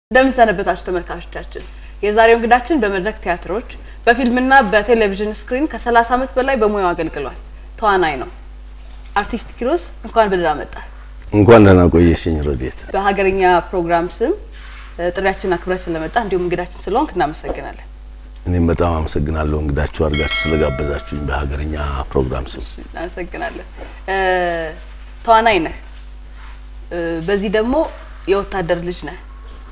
እንደምን ሰነበታችሁ ተመልካቾቻችን። የዛሬው እንግዳችን በመድረክ ቲያትሮች በፊልምና በቴሌቪዥን ስክሪን ከ30 ዓመት በላይ በሙያው አገልግሏል። ተዋናይ ነው። አርቲስት ኪሮስ እንኳን በደህና መጣ። እንኳን ደህና ቆየሽኝ ረድኤት። በሀገርኛ ፕሮግራም ስም ጥሪያችን አክብረህ ስለመጣ እንዲሁም እንግዳችን ስለሆንክ እናመሰግናለን። እኔም በጣም አመሰግናለሁ እንግዳችሁ አድርጋችሁ ስለጋበዛችሁኝ በሀገርኛ ፕሮግራም ስም። እናመሰግናለን። ተዋናይ ነህ፣ በዚህ ደግሞ የወታደር ልጅ ነህ።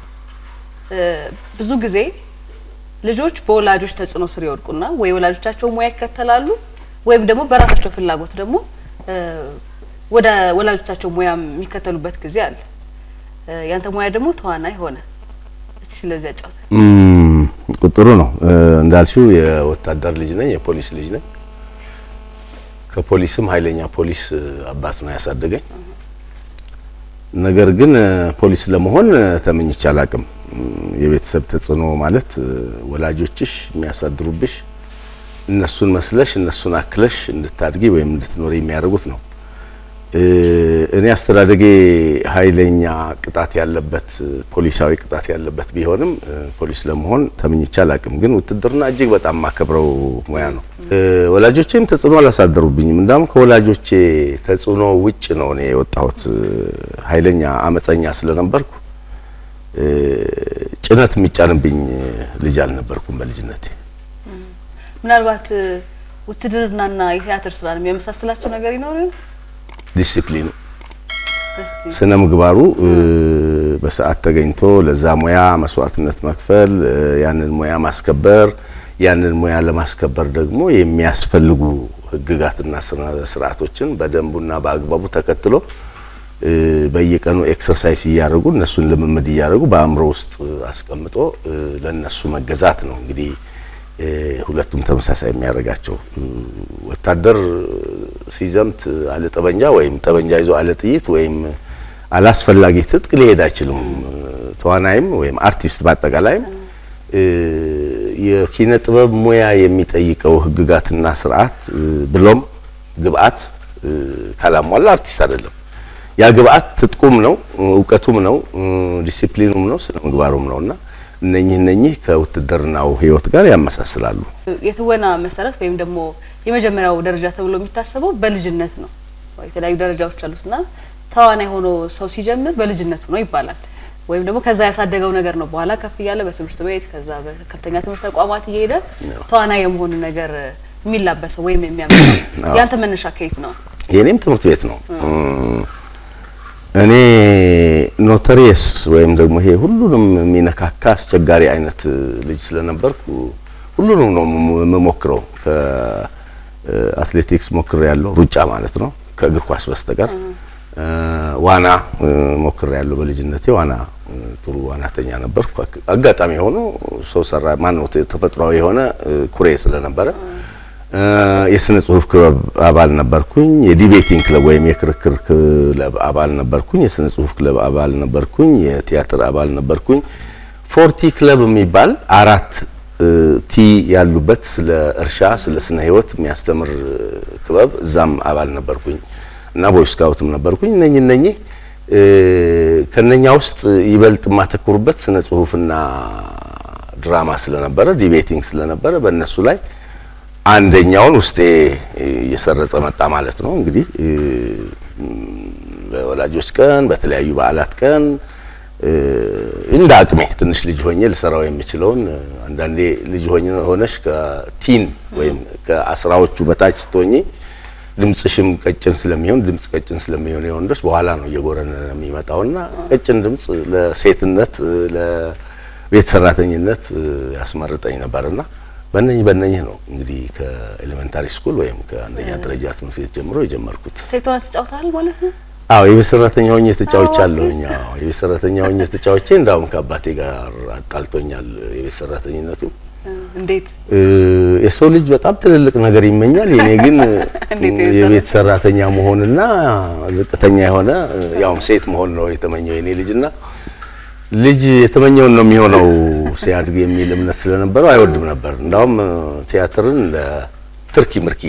ብዙ ጊዜ ልጆች በወላጆች ተጽዕኖ ስር ይወድቁና ወይ ወላጆቻቸው ሙያ ይከተላሉ ወይም ደግሞ በራሳቸው ፍላጎት ደግሞ ወደ ወላጆቻቸው ሙያ የሚከተሉበት ጊዜ አለ። ያንተ ሙያ ደግሞ ተዋናይ ሆነ። እስቲ ስለዚህ አጫውተን። ቁጥሩ ነው እንዳልሽው የወታደር ልጅ ነኝ፣ የፖሊስ ልጅ ነኝ። ከፖሊስም ኃይለኛ ፖሊስ አባት ነው ያሳደገኝ። ነገር ግን ፖሊስ ለመሆን ተመኝቼ አላቅም። የቤተሰብ ተጽዕኖ ማለት ወላጆችሽ የሚያሳድሩብሽ እነሱን መስለሽ እነሱን አክለሽ እንድታድጊ ወይም እንድትኖሪ የሚያደርጉት ነው። እኔ አስተዳደጌ ኃይለኛ ቅጣት ያለበት ፖሊሳዊ ቅጣት ያለበት ቢሆንም ፖሊስ ለመሆን ተመኝቼ አላቅም። ግን ውትድርና እጅግ በጣም ማከብረው ሙያ ነው። ወላጆቼም ተጽዕኖ አላሳደሩብኝም። እንዳውም ከወላጆቼ ተጽዕኖ ውጭ ነው እኔ የወጣሁት። ኃይለኛ አመፀኛ ስለነበርኩ ጭነት የሚጫንብኝ ልጅ አልነበርኩም በልጅነቴ። ምናልባት ውትድርናና የቲያትር ስራ የሚያመሳስላቸው ነገር ይኖር ይሆን? ዲሲፕሊኑ፣ ስነ ምግባሩ በሰዓት ተገኝቶ ለዛ ሙያ መስዋዕትነት መክፈል፣ ያንን ሙያ ማስከበር፣ ያንን ሙያ ለማስከበር ደግሞ የሚያስፈልጉ ህግጋትና ስርዓቶችን በደንቡና በአግባቡ ተከትሎ በየቀኑ ኤክሰርሳይዝ እያደረጉ እነሱን ልምምድ እያደረጉ በአእምሮ ውስጥ አስቀምጦ ለነሱ መገዛት ነው። እንግዲህ ሁለቱም ተመሳሳይ የሚያደርጋቸው ወታደር ሲዘምት አለ ጠበንጃ ወይም ጠበንጃ ይዞ አለ ጥይት ወይም አላስፈላጊ ትጥቅ ሊሄድ አይችልም። ተዋናይም ወይም አርቲስት በአጠቃላይም የኪነ ጥበብ ሙያ የሚጠይቀው ህግጋትና ስርዓት ብሎም ግብአት ካላሟላ አርቲስት አይደለም። ያ ግብአት ትጥቁም ነው፣ እውቀቱም ነው፣ ዲሲፕሊኑም ነው፣ ስነ ምግባሩም ነውና እነኚህ እነኚህ ከውትድርናው ህይወት ጋር ያመሳስላሉ። የትወና መሰረት ወይም ደግሞ የመጀመሪያው ደረጃ ተብሎ የሚታሰበው በልጅነት ነው። የተለያዩ ደረጃዎች አሉትና ተዋናይ ሆኖ ሰው ሲጀምር በልጅነቱ ነው ይባላል። ወይም ደግሞ ከዛ ያሳደገው ነገር ነው። በኋላ ከፍ እያለ በትምህርት ቤት ከዛ በከፍተኛ ትምህርት ተቋማት እየሄደ ተዋናይ የመሆኑ ነገር የሚላበሰው ወይም የሚያመጣው ያንተ መነሻ ከየት ነው? የኔም ትምህርት ቤት ነው። እኔ ኖተሪየስ ወይም ደግሞ ይሄ ሁሉንም የሚነካካ አስቸጋሪ አይነት ልጅ ስለነበርኩ ሁሉንም ነው የምሞክረው። ከአትሌቲክስ ሞክሬ ያለው ሩጫ ማለት ነው ከእግር ኳስ በስተቀር ዋና ሞክሬ ያለው በልጅነቴ ዋና ጥሩ ዋናተኛ ነበርኩ። አጋጣሚ ሆኖ ሰው ሰራ ማነው ተፈጥሯዊ የሆነ ኩሬ ስለነበረ የስነ ጽሁፍ ክለብ አባል ነበርኩኝ። የዲቤቲንግ ክለብ ወይም የክርክር ክለብ አባል ነበርኩኝ። የስነ ጽሁፍ ክለብ አባል ነበርኩኝ። የቲያትር አባል ነበርኩኝ። ፎርቲ ክለብ የሚባል አራት ቲ ያሉበት ስለ እርሻ፣ ስለ ስነ ህይወት የሚያስተምር ክበብ እዛም አባል ነበርኩኝ እና ቦይ ስካውትም ነበርኩኝ። እነኚህ እነኚህ ከነኛ ውስጥ ይበልጥ የማተኩሩበት ስነ ጽሁፍና ድራማ ስለነበረ ዲቤቲንግ ስለነበረ በእነሱ ላይ አንደኛውን ውስጤ እየሰረጸ መጣ ማለት ነው። እንግዲህ በወላጆች ቀን፣ በተለያዩ በዓላት ቀን እንደ አቅሜ ትንሽ ልጅ ሆኜ ልሰራው የምችለውን አንዳንዴ ልጅ ሆነሽ ከቲን ወይም ከአስራዎቹ በታች ስትሆኚ ድምጽሽም ቀጭን ስለሚሆን ድምጽ ቀጭን ስለሚሆን የወንዶች በኋላ ነው እየጎረነ የሚመጣውና ቀጭን ድምጽ ለሴትነት ለቤት ሰራተኝነት ያስመርጠኝ ነበርና በእነኝህ በእነኝህ ነው እንግዲህ ከኤሌመንታሪ ስኩል ወይም ከአንደኛ ደረጃ ትምህርት ቤት ጀምሮ የጀመርኩት። ሴት ሆነህ ተጫውተሃል ማለት ነው? አዎ የቤት ሰራተኛ ሆኜ ተጫውቻለሁኝ። አዎ የቤት ሰራተኛ ሆኜ ተጫውቼ እንዳውም ከአባቴ ጋር አጣልቶኛል የቤት ሰራተኝነቱ። እንዴት? የሰው ልጅ በጣም ትልልቅ ነገር ይመኛል። የኔ ግን የቤት ሰራተኛ መሆንና ዝቅተኛ የሆነ ያውም ሴት መሆን ነው የተመኘው የኔ ልጅና ልጅ የተመኘውን ነው የሚሆነው ሲያድግ የሚል እምነት ስለነበረው አይወድም ነበር። እንዳውም ቲያትርን ለትርኪ ምርኪ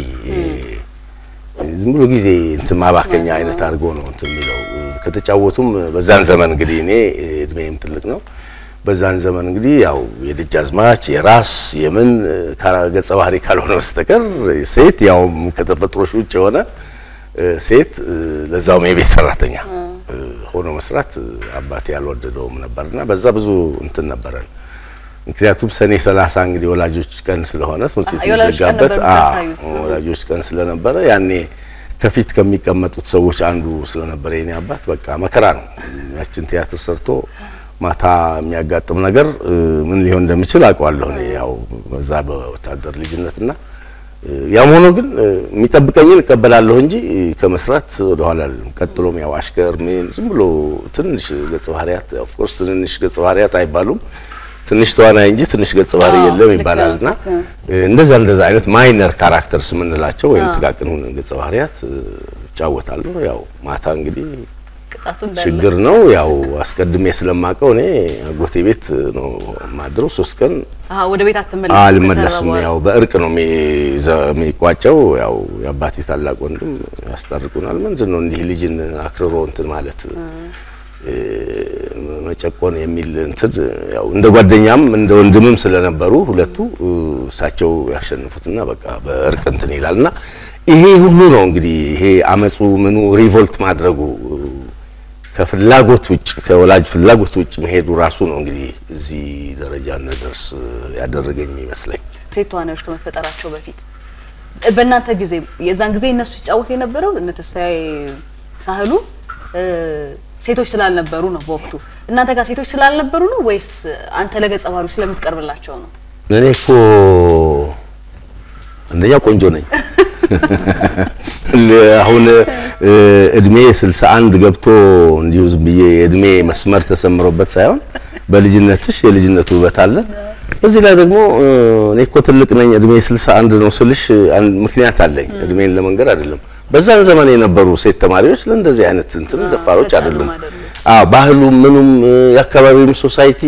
ዝም ብሎ ጊዜ እንትን ማባከኛ አይነት አድርጎ ነው እንትን የሚለው። ከተጫወቱም በዛን ዘመን እንግዲህ እኔ እድሜም ትልቅ ነው በዛን ዘመን እንግዲህ ያው የደጃዝማች የራስ የምን ገጸ ባህሪ ካልሆነ በስተቀር ሴት ያውም ከተፈጥሮሽ ውጭ የሆነ ሴት ለዛውም የቤት ሰራተኛ ሆኖ መስራት አባቴ ያልወደደውም ነበርና በዛ ብዙ እንትን ነበረን። ምክንያቱም ሰኔ ሰላሳ እንግዲህ ወላጆች ቀን ስለሆነ ትምህርት ቤት የሚዘጋበት ወላጆች ቀን ስለነበረ ያኔ ከፊት ከሚቀመጡት ሰዎች አንዱ ስለነበረ የኔ አባት በቃ መከራ ነው። ያችን ቲያትር ሰርቶ ማታ የሚያጋጥም ነገር ምን ሊሆን እንደሚችል አውቀዋለሁ እኔ ያው በዛ በወታደር ልጅነትና ያም ሆኖ ግን የሚጠብቀኝን እቀበላለሁ እንጂ ከመስራት ወደ ኋላ አልልም። ቀጥሎም ያው አሽከር ምን ዝም ብሎ ትንሽ ገጸ ባህሪያት ኦፍ ኮርስ ትንንሽ ገጸ ባህሪያት አይባሉም ትንሽ ተዋናይ እንጂ ትንሽ ገጸ ባህሪ የለም ይባላልና እንደዛ እንደዛ አይነት ማይነር ካራክተርስ የምንላቸው ወይም ጥቃቅን ገጸ ባህሪያት እጫወታለሁ። ያው ማታ እንግዲህ ችግር ነው። ያው አስቀድሜ ስለማቀው እኔ አጎቴ ቤት ነው ማድረው። ሶስት ቀን ወደ ቤት አትመለስም? አልመለስም። ያው በእርቅ ነው የሚቋጨው። ያው የአባቴ ታላቅ ወንድም ያስታርቁናል። ምንድን ነው እንዲህ ልጅን አክርሮ እንትን ማለት መጨቆን የሚል እንትን ያው እንደ ጓደኛም እንደ ወንድምም ስለነበሩ ሁለቱ እሳቸው ያሸንፉትና በቃ በእርቅ እንትን ይላልና ይሄ ሁሉ ነው እንግዲህ ይሄ አመጹ ምኑ ሪቮልት ማድረጉ ከፍላጎት ውጭ ከወላጅ ፍላጎት ውጭ መሄዱ ራሱ ነው እንግዲህ እዚህ ደረጃ እንደደርስ ያደረገኝ ይመስለኝ። ሴት ተዋናዮች ከመፈጠራቸው በፊት በእናንተ ጊዜ የዛን ጊዜ እነሱ ሲጫወቱ የነበረው እነ ተስፋዬ ሳህሉ ሴቶች ስላልነበሩ ነው በወቅቱ። እናንተ ጋር ሴቶች ስላልነበሩ ነው ወይስ አንተ ለገጸ ባህሪው ስለምትቀርብላቸው ነው? እኔ እኮ አንደኛ ቆንጆ ነኝ። አሁን እድሜ 61 ገብቶ እንዲሁ ዝም ብዬ የእድሜ መስመር ተሰምሮበት ሳይሆን በልጅነትሽ የልጅነት ውበት አለ። በዚህ ላይ ደግሞ እኔ እኮ ትልቅ ነኝ እድሜ 61 ነው ስልሽ ምክንያት አለኝ። እድሜን ለመንገር አይደለም። በዛን ዘመን የነበሩ ሴት ተማሪዎች ለእንደዚህ አይነት እንትን ደፋሮች አይደሉም። አዎ ባህሉም ምኑም የአካባቢውም ሶሳይቲ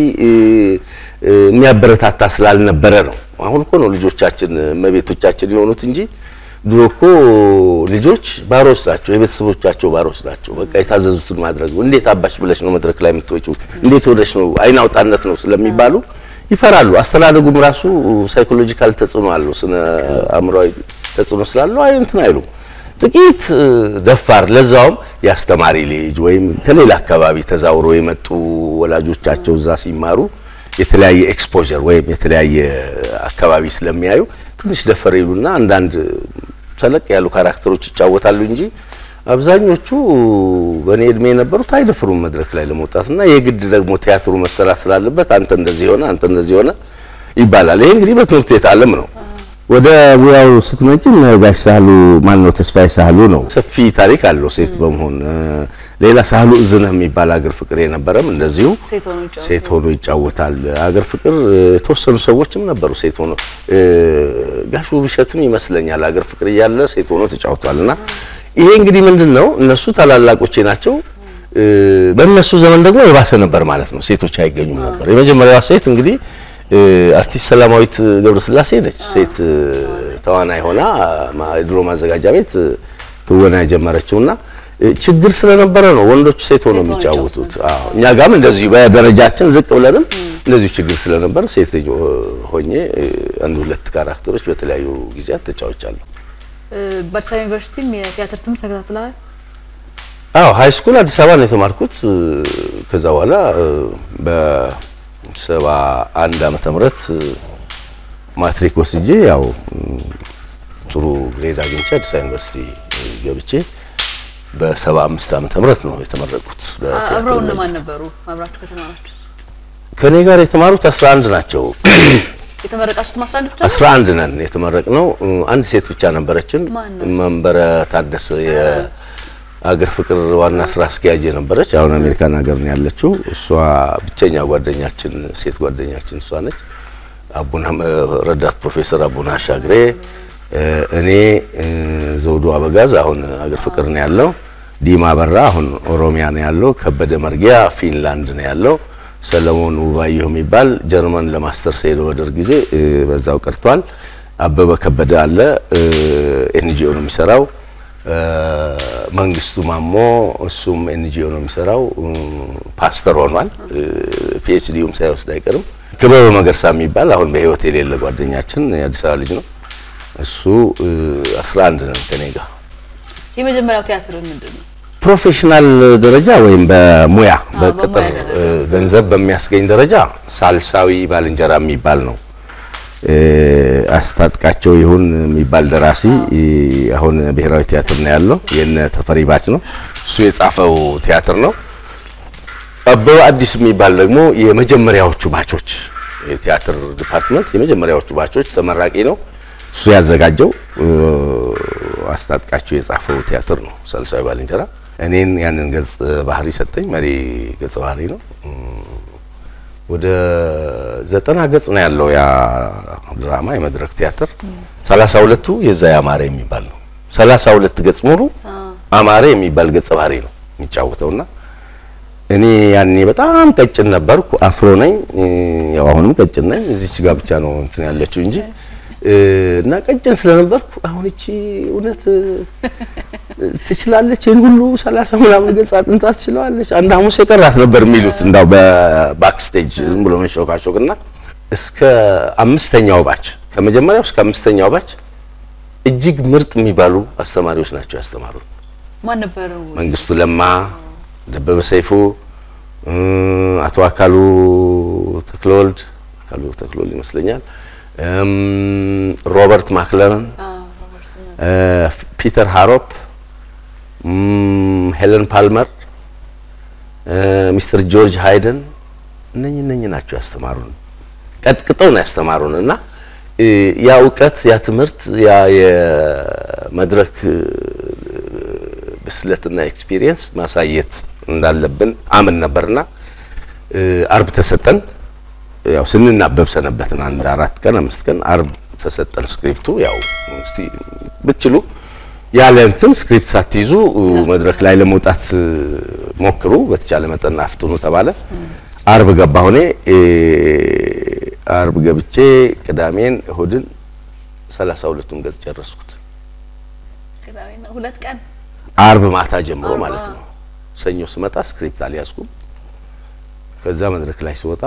የሚያበረታታ ስላልነበረ ነው። አሁን እኮ ነው ልጆቻችን እመቤቶቻችን የሆኑት እንጂ ድሮ እኮ ልጆች ባሮች ናቸው፣ የቤተሰቦቻቸው ባሮች ናቸው። በቃ የታዘዙትን ማድረግ እንዴት አባሽ ብለሽ ነው መድረክ ላይ የምትወጪው? እንዴት ወደሽ ነው? አይን አውጣነት ነው ስለሚባሉ ይፈራሉ። አስተዳደጉም ራሱ ሳይኮሎጂካል ተጽዕኖ አለው፣ ስነ አእምሯዊ ተጽዕኖ ስላለው አይ እንትን አይሉም። ጥቂት ደፋር ለዛውም የአስተማሪ ልጅ ወይም ከሌላ አካባቢ ተዛውሮ የመጡ ወላጆቻቸው እዛ ሲማሩ የተለያየ ኤክስፖዠር ወይም የተለያየ አካባቢ ስለሚያዩ ትንሽ ደፈር ይሉና አንዳንድ ተለቅ ያሉ ካራክተሮች ይጫወታሉ እንጂ አብዛኞቹ በእኔ እድሜ የነበሩት አይደፍሩም መድረክ ላይ ለመውጣትና የግድ ደግሞ ቲያትሩ መሰራት ስላለበት አንተ እንደዚህ ሆነ አንተ እንደዚህ ሆነ ይባላል። ይሄ እንግዲህ በትምህርት ቤት ዓለም ነው። ወደ ሙያው ስትመጪ ጋሽ ሳህሉ ማን ነው? ተስፋዬ ሳህሉ ነው። ሰፊ ታሪክ አለው ሴት በመሆን ሌላ ሳህሉ እዝነህ የሚባል አገር ፍቅር የነበረም እንደዚሁ ሴት ሆኖ ይጫወታል። አገር ፍቅር የተወሰኑ ሰዎችም ነበሩ ሴት ሆኖ ጋሽ ውብሸትም ይመስለኛል አገር ፍቅር እያለ ሴት ሆኖ ተጫውቷልና ይሄ እንግዲህ ምንድን ነው እነሱ ታላላቆቼ ናቸው። በእነሱ ዘመን ደግሞ የባሰ ነበር ማለት ነው። ሴቶች አይገኙም ነበር። የመጀመሪያዋ ሴት እንግዲህ አርቲስት ሰላማዊት ገብረስላሴ ነች። ሴት ተዋናይ ሆና ድሮ ማዘጋጃ ቤት ትወና የጀመረችውና ችግር ስለነበረ ነው ወንዶቹ ሴት ሆነው የሚጫወቱት። አዎ እኛ ጋርም እንደዚሁ በደረጃችን ዝቅ ብለንም እንደዚሁ ችግር ስለነበረ ሴት ልጅ ሆኜ አንድ ሁለት ካራክተሮች በተለያዩ ጊዜያት ተጫውቻለሁ። በአዲስ አበባ ዩኒቨርሲቲም የቲያትር ትምህርት ተከታትለሃል? አዎ ሀይ ስኩል አዲስ አበባ ነው የተማርኩት። ከዛ በኋላ በሰባ አንድ ዓመተ ምህረት ማትሪክ ወስጄ ያው ጥሩ ግሬድ አግኝቼ አዲስ አበባ ዩኒቨርሲቲ ገብቼ በሰባ አምስት ዓመተ ምህረት ነው የተመረቅኩት። አብረው እነማን ነበሩ? አብራችሁ ከተማራችሁ ከኔ ጋር የተማሩት 11 ናቸው። የተመረቃችሁት ማስራ አንድ ብቻ? 11 ነን የተመረቅነው። አንድ ሴት ብቻ ነበረችን፣ መንበረ ታደሰ የአገር ፍቅር ዋና ስራ አስኪያጅ የነበረች አሁን አሜሪካን ሀገር ነው ያለችው። እሷ ብቸኛ ጓደኛችን ሴት ጓደኛችን እሷ ነች። አቡና ረዳት ፕሮፌሰር አቡና አሻግሬ እኔ ዘውዱ አበጋዝ አሁን አገር ፍቅር ነው ያለው። ዲማ በራ አሁን ኦሮሚያ ነው ያለው። ከበደ መርጊያ ፊንላንድ ነው ያለው። ሰለሞን ውባየሁ የሚባል ጀርመን ለማስተርስ ሄዶ በደርግ ጊዜ በዛው ቀርቷል። አበበ ከበደ አለ ኤንጂኦ ነው የሚሰራው። መንግስቱ ማሞ እሱም ኤንጂኦ ነው የሚሰራው፣ ፓስተር ሆኗል። ፒኤችዲውም ሳይወስድ አይቀርም። ክበበ መገርሳ የሚባል አሁን በህይወት የሌለ ጓደኛችን የአዲስ አበባ ልጅ ነው። እሱ 11 ነው ከኔ ጋር። የመጀመሪያው ቲያትር ምንድን ነው? ፕሮፌሽናል ደረጃ ወይም በሙያ በቅጥር በሙያ ደረጃ። ገንዘብ በሚያስገኝ ደረጃ ሳልሳዊ ባልንጀራ የሚባል ነው። አስታጥቃቸው ይሁን የሚባል ደራሲ አሁን ብሔራዊ ቲያትር ነው ያለው። የነ ተፈሪ ባች ነው እሱ የጻፈው ቲያትር ነው። አበበ አዲስ የሚባል ደግሞ የመጀመሪያዎቹ ባቾች የቲያትር ዲፓርትመንት የመጀመሪያዎቹ ባቾች ተመራቂ ነው። እሱ ያዘጋጀው አስታጥቃቸው የጻፈው ቲያትር ነው ሳልሳዊ ባልንጀራ። እኔን ያንን ገጽ ባህሪ ሰጠኝ። መሪ ገጽ ባህሪ ነው። ወደ ዘጠና ገጽ ነው ያለው ያ ድራማ የመድረክ ቲያትር። ሰላሳ ሁለቱ የዛ ያማረ የሚባል ነው። ሰላሳ ሁለት ገጽ ሙሉ አማረ የሚባል ገጸ ባህሪ ነው የሚጫወተውና እኔ ያኔ በጣም ቀጭን ነበርኩ። አፍሮ ነኝ። ያው አሁንም ቀጭን ነኝ። እዚች ጋር ብቻ ነው እንትን ያለችው እንጂ እና ቀጭን ስለነበርኩ አሁን እቺ እውነት ትችላለች ይህን ሁሉ ሰላሳ ምናምን ገጽ አጥንታ ትችላለች፣ አንድ ሐሙስ የቀራት ነበር የሚሉት እንዳው በባክስቴጅ ዝም ብሎ መሾካሾክና እስከ አምስተኛው ባች ከመጀመሪያው እስከ አምስተኛው ባች እጅግ ምርጥ የሚባሉ አስተማሪዎች ናቸው ያስተማሩን። ማን ነበሩ? መንግስቱ ለማ፣ ደበበ ሰይፉ፣ አቶ አካሉ ተክለወልድ አካሉ ተክለወልድ ይመስለኛል ሮበርት ማክለረን፣ ፒተር ሃሮፕ፣ ሄለን ፓልመር፣ ሚስተር ጆርጅ ሃይደን እነኝ እነኝ ናቸው ያስተማሩን። ቀጥቅጠው ነው ያስተማሩን እና ያ እውቀት ያ ትምህርት ያ የመድረክ ብስለትና ኤክስፒሪየንስ ማሳየት እንዳለብን አምን ነበርና አርብ ተሰጠን። ያው ስንናበብ ሰነበትን። አንድ አራት ቀን አምስት ቀን አርብ ተሰጠን ስክሪፕቱ። ያው እስቲ ብትችሉ ያለ እንትን ስክሪፕት ሳትይዙ መድረክ ላይ ለመውጣት ሞክሩ፣ በተቻለ መጠን አፍጥኑ ተባለ። አርብ ገባሁ እኔ። አርብ ገብቼ ቅዳሜን እሁድን ሰላሳ ሁለቱን ገጽ ጨረስኩት። ቅዳሜና ሁለት ቀን አርብ ማታ ጀምሮ ማለት ነው። ሰኞ ስመጣ ስክሪፕት አልያዝኩም። ከዛ መድረክ ላይ ስወጣ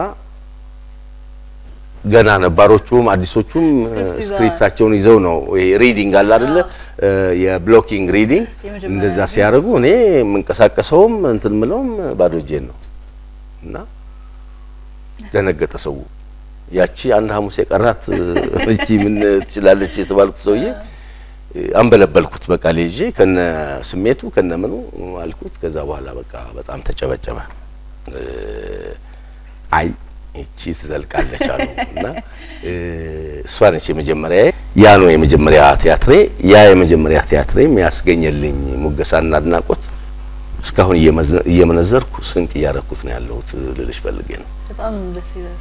ገና ነባሮቹም አዲሶቹም ስክሪፕት ይዘዋል። ስክሪፕታቸውን ይዘው ነው ይሄ ሪዲንግ አለ አይደለ? የብሎኪንግ ሪዲንግ የመጀመሪያ እንደዛ ሲያደርጉ እኔ የምንቀሳቀሰውም እንትን ምለውም ባዶ እጄን ነው እና ደነገጠ ሰው። ያቺ አንድ ሐሙስ የቀራት እቺ ምን ትችላለች የተባልኩት ሰውዬ አንበለበልኩት። በቃ ልጄ ከነ ስሜቱ ከነ ምኑ አልኩት። ከዛ በኋላ በቃ በጣም ተጨበጨበ። አይ እቺ ትዘልቃለች አሉ እና እሷ ነች የመጀመሪያ ያ ነው የመጀመሪያ ቲያትሬ። ያ የመጀመሪያ ቲያትሬም ያስገኘልኝ ሙገሳና አድናቆት እስካሁን እየመዘ- እየመነዘርኩ ስንቅ እያረኩት ነው ያለሁት ልልሽ ፈልጌ ነው። በጣም ደስ ይላል።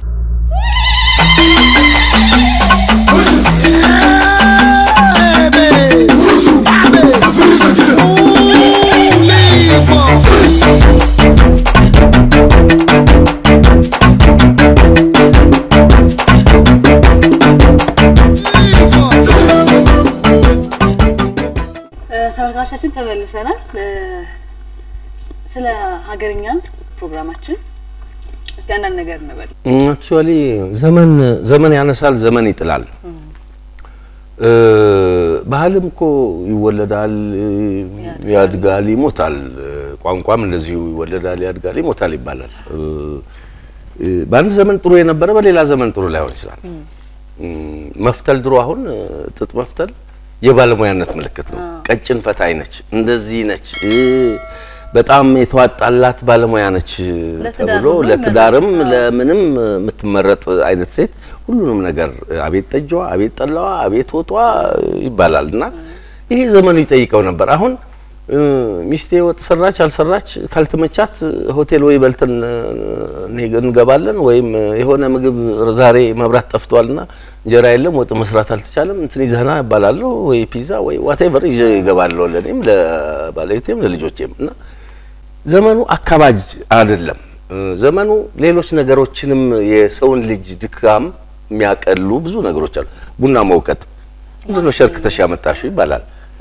እ፣ ተመልካቾቻችን ተመልሰናል። እ፣ ስለ ሀገርኛ ፕሮግራማችን እስቲ አንዳንድ ነገር እንበል። አክቹዋሊ ዘመን ዘመን ያነሳል፣ ዘመን ይጥላል። እ፣ ባህልም እኮ ይወለዳል፣ ያድጋል፣ ይሞታል። እ፣ ቋንቋም እንደዚሁ ይወለዳል፣ ያድጋል፣ ይሞታል ይባላል። እ፣ እ፣ በአንድ ዘመን ጥሩ የነበረ በሌላ ዘመን ጥሩ ላይሆን ይችላል። እም፣ መፍተል ድሮ አሁን እ፣ ጥጥ መፍተል የባለሙያነት ምልክት ነው። ቀጭን ፈታይ ነች፣ እንደዚህ ነች፣ እ፣ በጣም የተዋጣላት ባለሙያ ነች ለትዳር ተብሎ ሁሉ ለትዳርም መረጥ- ለምንም የምትመረጥ አይነት ሴት ሁሉንም ነገር አቤት ጠጇ፣ አቤት ጠላዋ፣ አቤት ወጧ ይባላል እና ይሄ ዘመኑ ይጠይቀው ነበር። አሁን እ፣ ሚስቴ ወጥ ሰራች አልሰራች ካልተመቻት ሆቴል ወይ በልተን እ፣ እንሄ- እንገባለን ወይም የሆነ ምግብ ዛሬ መብራት ጠፍቷልና እንጀራ የለም ወጥ መስራት አልተቻለም እንትን ይዘህና እባላለሁ ወይ ፒዛ ወይ ዋቴቨር ይዤ እገባለሁ ለእኔም ለባለቤቴም ለልጆቼም እና ዘመኑ አካባጅ አይደለም። እ፣ ዘመኑ ሌሎች ነገሮችንም የሰውን ልጅ ድካም የሚያቀሉ ብዙ ነገሮች አሉ። ቡና መውቀጥ ምንድን ነው ሸርክተሽ ያመጣሽው ይባላል።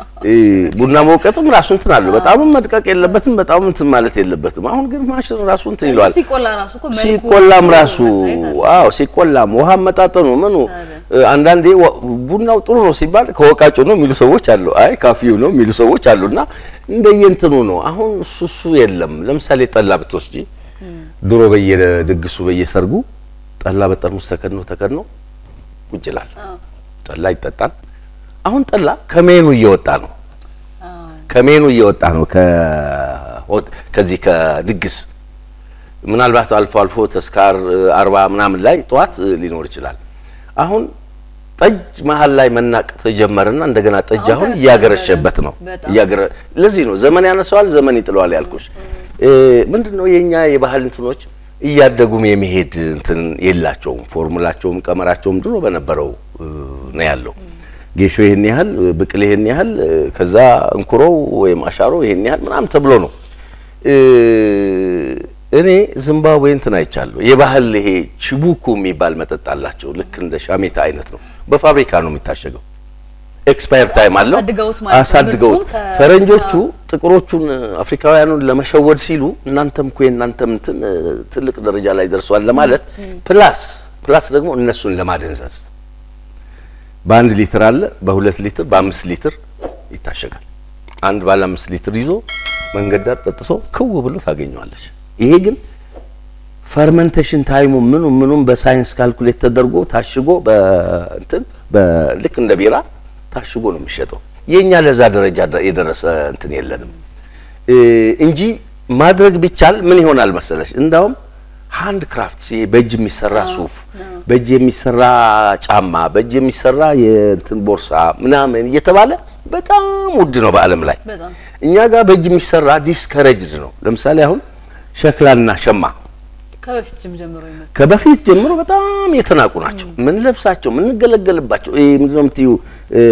ቡና መውቀጥም ራሱ እንትን አለው። በጣም መድቀቅ የለበትም፣ በጣም እንትን ማለት የለበትም። አሁን ግን ማሽን ራሱ እንትን ይለዋል። ሲቆላ ራሱ እኮ መልኩ ሲቆላም ራሱ መታየት አለ። አዎ፣ ሲቆላም ውሃ መጣጠኑ ምኑ አንዳንዴ ወ- ቡናው ጥሩ ነው ሲባል ከወቃጩ ነው የሚሉ ሰዎች አሉ። አይ ካፊው ነው የሚሉ ሰዎች አሉና እንደየእንትኑ ነው። አሁን እሱ እሱ የለም። ለምሳሌ ጠላ ብትወስጂ ድሮ በየድግሱ በየሰርጉ ጠላ በጠርሙስ ተከድኖ ተከድኖ ቁጭ ይላል። አዎ፣ ጠላ ይጠጣል። አሁን ጠላ ከሜኑ እየወጣ ነው አዎ። ከሜኑ እየወጣ ነው። ከሆት ከዚህ ከድግስ ምናልባት አልፎ አልፎ ተስካር አርባ ምናምን ላይ ጠዋት እ, ሊኖር ይችላል። አሁን ጠጅ መሀል ላይ መናቅ ተጀመረና እንደገና ጠጅ አሁን አሁን ተነስቷል እያገረሸበት ነው። በጣም። እያገረ ለዚህ ነው ዘመን ያነሰዋል፣ ዘመን ይጥለዋል ያልኩሽ። እ, ምንድነው የኛ የባህል እንትኖች እያደጉም የመሄድ እንትን የላቸውም። ፎርሙላቸውም ቀመራቸውም ድሮ በነበረው እ, ነው ያለው። ጌሾ ይሄን ያህል ብቅል ይሄን ያህል እ፣ ከዛ እንኩሮው ወይም አሻሮ ይሄን ያህል ምናምን ተብሎ ነው። እ፣ እኔ ዝምባብዌ እንትን አይቻለሁ። የባህል ይሄ ቺቡኩ የሚባል መጠጥ አላቸው። ልክ እንደ ሻሜታ አይነት ነው። በፋብሪካ ነው የሚታሸገው። ኤክስፓየር ታይም አለው። አሳድገውት ማለት ነው። አሳድገውት ምርቱን ከ- ፈረንጆቹ ጥቁሮቹን አፍሪካውያኑን ለመሸወድ ሲሉ እናንተም እኮ የእናንተም እንትን እ፣ ትልቅ ደረጃ ላይ ደርሷል ለማለት ፕላስ ፕላስ ደግሞ እነሱን ለማደንዘዝ በአንድ ሊትር አለ፣ በሁለት ሊትር፣ በአምስት ሊትር ይታሸጋል። አንድ ባለ አምስት ሊትር ይዞ መንገድ ዳር ጠጥቶ ክው ብሎ ታገኘዋለች። ይሄ ግን ፈርመንቴሽን ታይሙ ምኑ ምኑም በሳይንስ ካልኩሌት ተደርጎ ታሽጎ በእንትን በልክ እንደ ቢራ ታሽጎ ነው የሚሸጠው። የኛ ለዛ ደረጃ ደ- የደረሰ እንትን የለንም እ እንጂ ማድረግ ቢቻል ምን ይሆናል መሰለሽ? እንዳውም ሃንድ ክራፍት ይሄ በእጅ የሚሰራ ሱፍ፣ በእጅ የሚሰራ ጫማ፣ በእጅ የሚሰራ የእንትን ቦርሳ ምናምን እየተባለ በጣም ውድ ነው በዓለም ላይ። በጣም እኛ ጋር በእጅ የሚሰራ ዲስከረጅድ ነው። ለምሳሌ አሁን ሸክላና ሸማ ከበፊትም ጀምሮ ይመጣ ከበፊት ጀምሮ በጣም የተናቁ ናቸው። ምን ለብሳቸው ምን ገለገልባቸው ይሄ ምንድን ነው የምትይው እ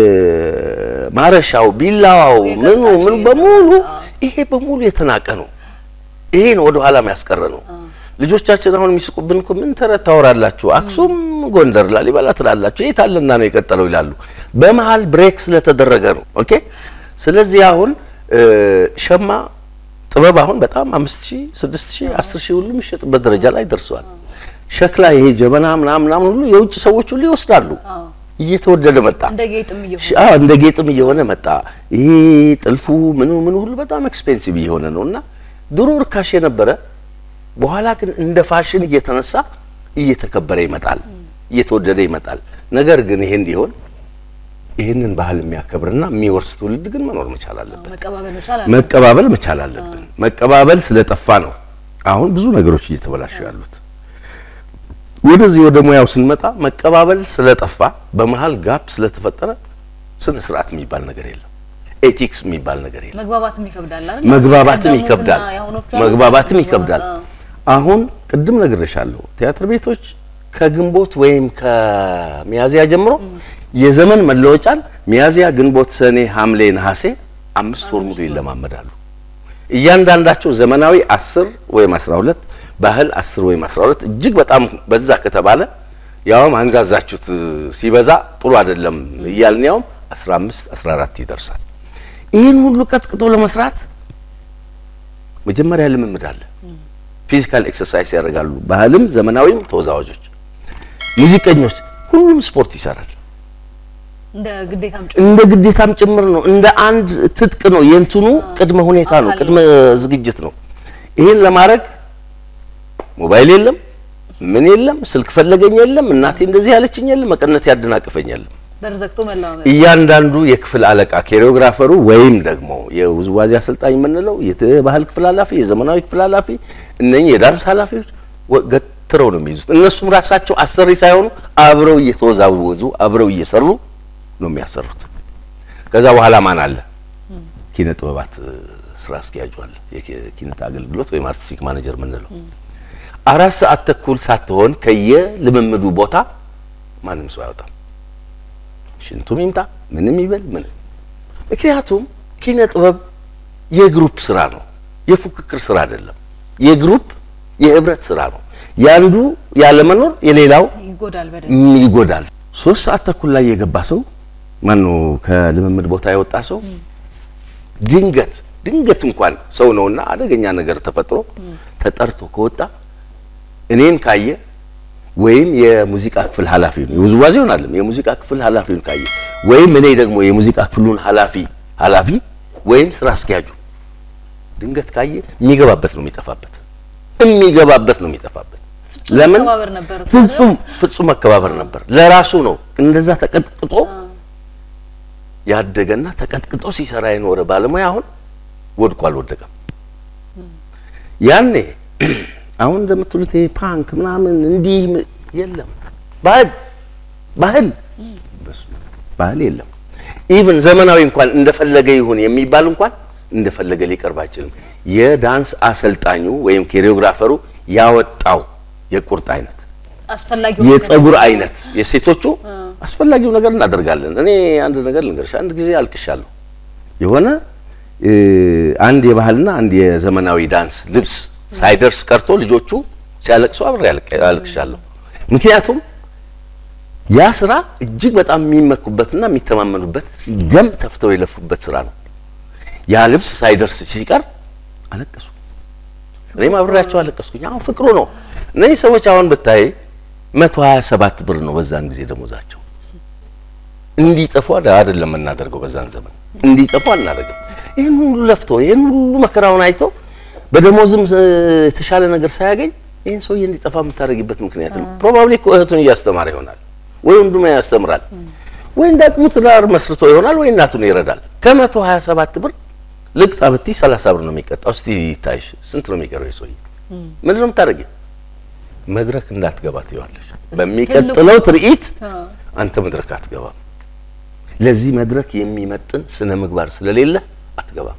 ማረሻው፣ ቢላዋው፣ ምኑ ምኑ በሙሉ ይሄ በሙሉ የተናቀ ነው። ይሄ ነው ወደ ኋላ ያስቀረ ነው። ልጆቻችን አሁን የሚስቁብን እኮ ምን ተረት ታወራላችሁ? አክሱም፣ ጎንደር፣ ላሊበላ ትላላችሁ የት አለና ነው የቀጠለው ይላሉ። በመሀል ብሬክ ስለተደረገ ነው። ኦኬ። ስለዚህ አሁን እ ሸማ ጥበብ አሁን በጣም አምስት ሺህ ስድስት ሺህ አስር ሺህ ሁሉ የሚሸጥበት ደረጃ ላይ ደርሰዋል። ሸክላ ይሄ ጀበና ምናምን ምናምን ሁሉ የውጭ ሰዎች ሁሉ ይወስዳሉ። አዎ እየተወደደ መጣ። እንደ ጌጥም እየሆነ ሺ- አዎ እንደ ጌጥም እየሆነ መጣ። ይሄ ጥልፉ ምኑ ምኑ ሁሉ በጣም ኤክስፔንሲቭ እየሆነ ነው እና ድሮ ርካሽ የነበረ በኋላ ግን እንደ ፋሽን እየተነሳ እየተከበረ ይመጣል፣ እየተወደደ ይመጣል። ነገር ግን ይሄ እንዲሆን ይህንን ባህል የሚያከብርና የሚወርስ ትውልድ ግን መኖር መቻል አለበት። መቀባበል መቻል አለ። መቀባበል መቻል አለብን። መቀባበል ስለጠፋ ነው አሁን ብዙ ነገሮች እየተበላሹ ያሉት። ወደዚህ ወደ ሙያው ስንመጣ መቀባበል ስለጠፋ በመሀል ጋፕ ስለተፈጠረ ስነ ስርዓት የሚባል ነገር የለም። ኤቲክስ የሚባል ነገር የለም። መግባባትም ይከብዳል አይደል? መግባባትም ቀደሙትና ይከብዳል። የአሁኖቹ መግባባትም አሉ። ይከብዳል። አዎ። አሁን ቅድም ነግሬሻለሁ፣ ቲያትር ቤቶች ከግንቦት ወይም ከሚያዚያ ጀምሮ የዘመን መለወጫን ሚያዚያ፣ ግንቦት፣ ሰኔ፣ ሐምሌ፣ ነሐሴ አምስት ወር ሙሉ ይለማመዳሉ። እያንዳንዳቸው ዘመናዊ አስር ወይም አስራ ሁለት ባህል አስር ወይም አስራ ሁለት እጅግ በጣም በዛ ከተባለ ያውም አንዛዛችሁት ሲበዛ ጥሩ አይደለም እያልን ያውም አስራ አምስት አስራ አራት ይደርሳል። ይህን ሁሉ ቀጥቅጦ ለመስራት መጀመሪያ ልምምድ አለ። ፊዚካል ኤክሰርሳይዝ ያደርጋሉ። ባህልም ዘመናዊም ተወዛዋዦች፣ ሙዚቀኞች፣ ሁሉም ስፖርት ይሰራል። እንደ ግዴታም ጭ እንደ ግዴታም ጭምር ነው። እንደ አንድ ትጥቅ ነው። የእንትኑ ቅድመ ሁኔታ ነው፣ አካል ቅድመ ዝግጅት ነው። ይህን ለማድረግ ሞባይል የለም፣ ምን የለም፣ ስልክ ፈለገኝ የለም፣ እናቴ እንደዚህ ያለችኝ የለም፣ መቀነት ያደናቅፈኝ የለም። በር ዘግቶ መለማመድ እያንዳንዱ የክፍል አለቃ ኮሪዮግራፈሩ ወይም ደግሞ የውዝዋዜ አሰልጣኝ የምንለው የባህል ክፍል ኃላፊ፣ የዘመናዊ ክፍል ኃላፊ፣ እነኚህ የዳንስ ኃላፊዎች ወ- ገትረው ነው የሚይዙት። እነሱም ራሳቸው አሰሪ ሳይሆኑ አብረው እየተወዛወዙ አብረው እየሰሩ ነው የሚያሰሩት። ከዛ በኋላ ማን አለ? ኪነ ጥበባት እ፣ ስራ አስኪያጁ አለ። የኪነት አገልግሎት ወይም አርቲስቲክ ማኔጀር የምንለው አራት ሰዓት ተኩል ሳትሆን ከየልምምዱ ቦታ ማንም ሰው አይወጣም። ሽንቱም ይምጣ ምንም ይበል ምንም። ምክንያቱም ኪነ ጥበብ የግሩፕ ስራ ነው፣ የፉክክር ስራ አይደለም። የግሩፕ የህብረት ስራ ነው። ያንዱ ያለመኖር የሌላው ይጎዳል በደንብ ም- ይጎዳል። ሶስት ሰዓት ተኩል ላይ የገባ ሰው ማነው ከልምምድ ቦታ የወጣ ሰው ድንገት ድንገት እንኳን ሰው ነውና አደገኛ ነገር ተፈጥሮ ተጠርቶ ከወጣ እኔን ካየ ወይም የሙዚቃ ክፍል ኃላፊውን የውዝዋዜውን አለም የሙዚቃ ክፍል ኃላፊውን ካየ ወይም እኔ ደግሞ የሙዚቃ ክፍሉን ኃላፊ ኃላፊ ወይም ስራ አስኪያጁ ድንገት ካየ የሚገባበት ነው የሚጠፋበት የሚገባበት ነው የሚጠፋበት። ለምን መከባበር ነበር እኮ ፍጹም ፍጹም መከባበር ነበር። ለራሱ ነው እንደዛ ተቀጥቅጦ ያደገና ተቀጥቅጦ ሲሰራ የኖረ ባለሙያ አሁን ወድቆ አልወደቀም። ያኔ አሁን እንደምትሉት ይሄ ፓንክ ምናምን እንዲህ ም- የለም። ባህል ባህል በስመ አብ፣ ባህል የለም። ኢቭን ዘመናዊ እንኳን እንደፈለገ ይሁን የሚባል እንኳን እንደፈለገ ሊቀርብ አይችልም። የዳንስ አሰልጣኙ ወይም ኮሪዮግራፈሩ ያወጣው የቁርጥ አይነት አስፈላጊ የጸጉር አይነት የሴቶቹ አስፈላጊው ነገር እናደርጋለን። እኔ አንድ ነገር ልንገርሽ፣ አንድ ጊዜ አልቅሻለሁ። የሆነ እ አንድ የባህልና አንድ የዘመናዊ ዳንስ ልብስ ሳይደርስ ቀርቶ ልጆቹ ሲያለቅሱ አብሬ አልቅ- አልቅሻለሁ። ምክንያቱም ያ ስራ እጅግ በጣም የሚመኩበትና የሚተማመኑበት ደም ተፍተው የለፉበት ስራ ነው። ያ ልብስ ሳይደርስ ሲቀር አለቀሱ። እኔም አብሬያቸው አለቀስኩኝ። አሁን ፍቅሩ ነው። እነዚህ ሰዎች አሁን ብታይ መቶ ሀያ ሰባት ብር ነው በዛን ጊዜ ደሞዛቸው። እንዲጠፉ አደ- አይደለም የምናደርገው በዛን ዘመን እንዲጠፉ አናደርግም። ይህን ሁሉ ለፍቶ ይህን ሁሉ መከራውን አይቶ በደሞዝም እ፣ የተሻለ ነገር ሳያገኝ ይህን ሰውዬ እንዲጠፋ የምታደርጊበት ምክንያት ነው። ፕሮባብሊ እኮ እህቱን እያስተማረ ይሆናል ወይ ወንድሙ ያስተምራል ወይ እንደ አቅሙ ትዳር መስርቶ ይሆናል ወይ እናቱን ይረዳል። ከመቶ ሀያ ሰባት ብር ልቅጣ ብትይ ሰላሳ ብር ነው የሚቀጣው። እስቲ ይታይሽ ስንት ነው የሚቀረው? የሰውዬ ምንድን ነው የምታደርጊው? መድረክ እንዳትገባ ትይዋለሽ። በሚቀጥለው ትርኢት አንተ መድረክ አትገባም። ለዚህ መድረክ የሚመጥን ስነ ምግባር ስለሌለ አትገባም።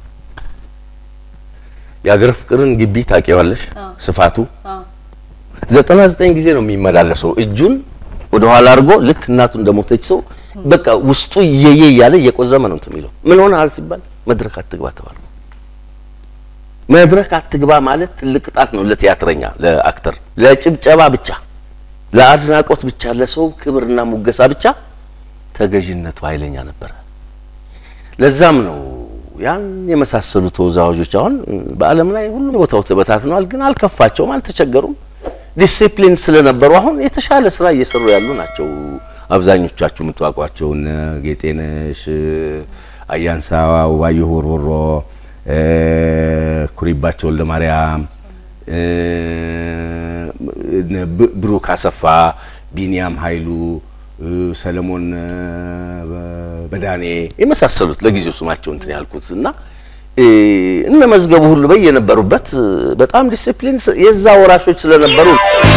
የአገር ፍቅርን ግቢ ታውቂዋለሽ? ስፋቱ ዘጠና ዘጠኝ ጊዜ ነው የሚመላለሰው እጁን ወደ ኋላ አድርጎ ልክ እናቱ እንደሞተች ሰው በቃ ውስጡ እየየ እያለ እየቆዘመ ነው እንትን የሚለው ምን ሆነሃል ሲባል መድረክ አትግባ ተባለ። መድረክ አትግባ ማለት ትልቅ ቅጣት ነው ለቲያትረኛ፣ ለአክተር፣ ለጭብጨባ ብቻ፣ ለአድናቆት ብቻ፣ ለሰው ክብርና ሙገሳ ብቻ ተገዥነቱ ኃይለኛ ነበረ። ለዛም ነው ያን የመሳሰሉ ተወዛዋዦች አሁን በዓለም ላይ ሁሉም ቦታው ተበታትነዋል፣ ግን አልከፋቸውም፣ አልተቸገሩም። ዲሲፕሊን ስለነበሩ አሁን የተሻለ ስራ እየሰሩ ያሉ ናቸው። አብዛኞቻችሁ የምትዋቋቸው እነ ጌጤነሽ፣ አያንሳ ውባየሁ ወርወሮ፣ እ፣ ኩሪባቸው ወልደ ማርያም፣ እ፣ እነ ብ- ብሩክ አሰፋ፣ ቢኒያም ኃይሉ፣ እ፣ ሰለሞን እ፣ በ- በዳኔ የመሳሰሉት ለጊዜው ስማቸው እንትን ያልኩት እና እ፣ እነ መዝገቡ ሁሉ በየነበሩበት በጣም ዲሲፕሊን የዛ ወራሾች ስለነበሩ